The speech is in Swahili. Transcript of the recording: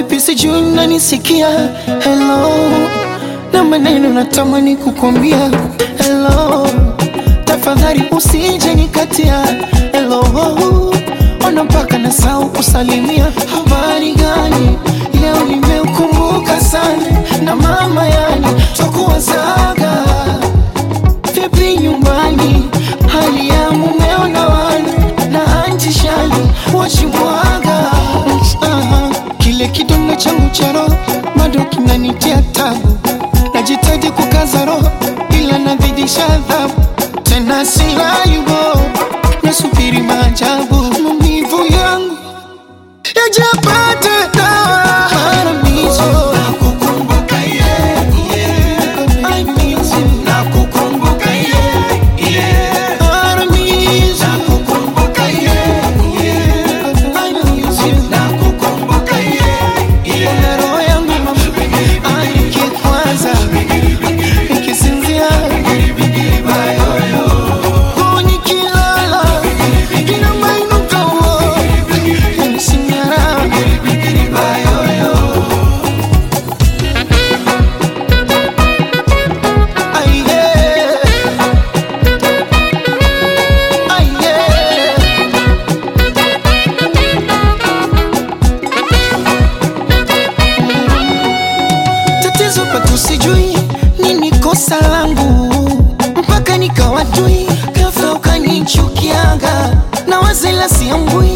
vipi sijui unanisikia hello na maneno natamani kukwambia hello tafadhali usije nikatia hello ona mpaka na sau kusalimia habari gani leo nimeukumbuka sana na mama yani twakuwazaga vipi nyumbani hali ya mumeo na wana na anti shali wachimwaga Aha, kile kidonda changu cha roho bado kinanitia tabu najitaji kukaza roho ila nazidisha adhabu tena silayubo nasubiri maajabu maumivu yangu yajapata dawa Paradiso. I miss you. Paradiso. I miss you. Ona roho yangu mama, ai, ikikwaza, ikisinzia, oh, nikilala, inamainuka, oh, yanisinyara. Ai, yeah. Ai, yeah. tatizo kwetu sijui nini kosa langu mpaka nikawajui ghafla ukanichukiaga na wazela siambui